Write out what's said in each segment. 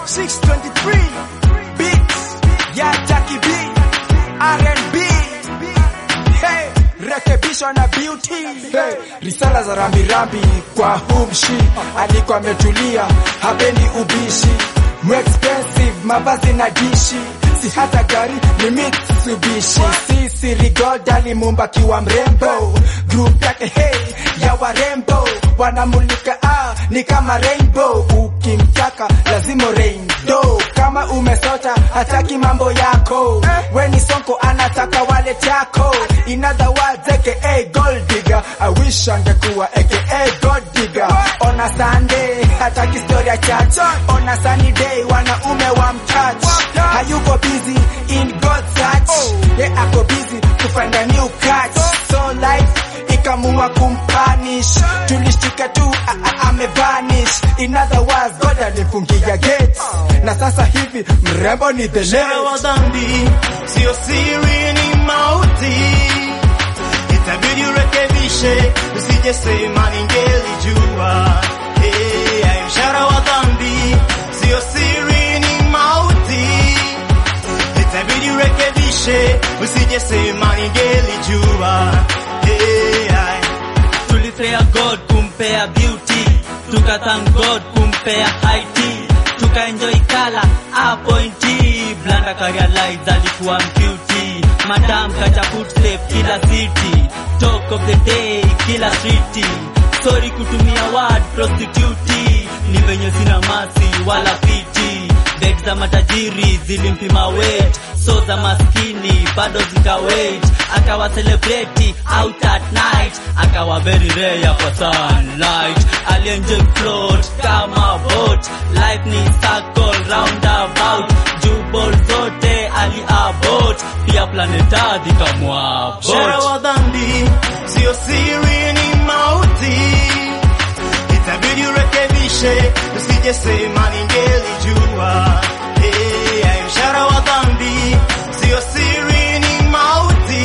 623 beats ya Jackie B R&B hey, rekebishwa na beauty hey, risala za rambirambi kwa humshi alikuwa ametulia hapendi ubishi Mu expensive mavazi na dishi si hata gari ni Mitsubishi sisi Rigold alimumba kiwa mrembo group yake hey ya warembo wanamulika ah, ni kama rainbow ukimtaka lazima rainbow kama umesota hataki mambo yako weni sonko anataka wale chako in other words aka gold digger I wish angekuwa aka gold digger on a Sunday hataki story ya church on a sunny day wanaume wa mtouch hayuko busy in God's search ye ako busy kufanya new catch so life ikamua kumpanish tulishtika tu a- a- amevanish in other words God alifungia gates na sasa hivi mrembo ni the Mshahara wa late dhambi sio siri, ni mauti. Itabidi urekebishe, usije sema ningelijua. Hey, ay, mshahara wa dhambi sio siri, ni mauti. Itabidi urekebishe, usije sema ningelijua. Hey, ay. tulipea God kumpea beauty, tukathank God kumpea height, tukaenjoy kala apointi, blanda karealize alikuwa mcuti, madam kacha footstep kila city, talk of the day kila street, sorry kutumia word prostitute, ni venye sina masi wala fiti, bed za matajiri zilimpima weight, so za maskini bado zikawait, akawa celebrity out at night, akawa very rare for sunlight, alienjoy float kama boat, life ni circle roundabout, jubol zote ali abort, pia planet Earth ikamwabort. Mshahara wa dhambi sio siri, ni mauti. Itabidi urekebishe, usije sema ningelijua. Hey, ay, mshahara wa dhambi sio siri, ni mauti.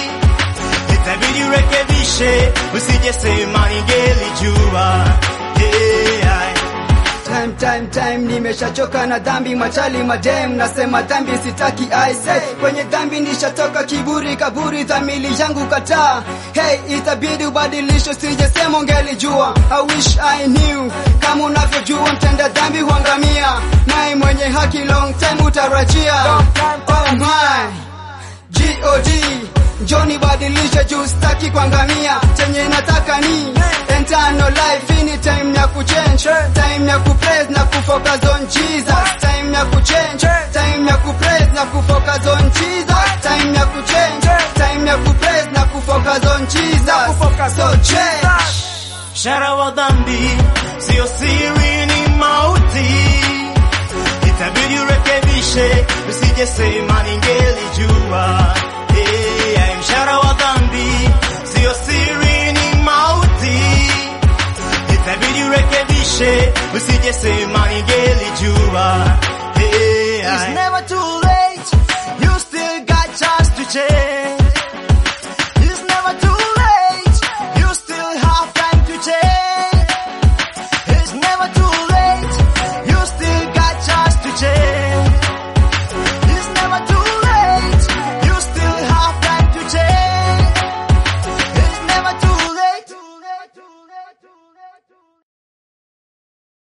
Itabidi urekebishe, usije sema ningelijua. Hey, ay. Time, time, time, nimeshachoka na dhambi, machali madem, nasema dhambi sitaki, I say kwenye dhambi nishatoka, kiburi kaburi, dhamili yangu kataa. Hey, itabidi ubadilisho, sijesema ungelijua. I wish I knew, kama unavyojua mtenda dhambi huangamia, naye mwenye haki long time utarajia. Oh my God, njoni badilisha juu staki kuangamia, chenye nataka ni eternal life. Hii ni time ya kuchange, time ya kupraise na kufocus on Jesus, time ya kuchange, time ya kupraise na kufocus on Jesus, time ya kuchange, time ya kupraise na kufocus on Jesus. So change. Mshahara wa dhambi sio siri, ni mauti. Itabidi urekebishe, usije sema ningelijua. Hey, ay, mshahara wa dhambi sio siri, ni mauti. Itabidi urekebishe, usije sema ningelijua.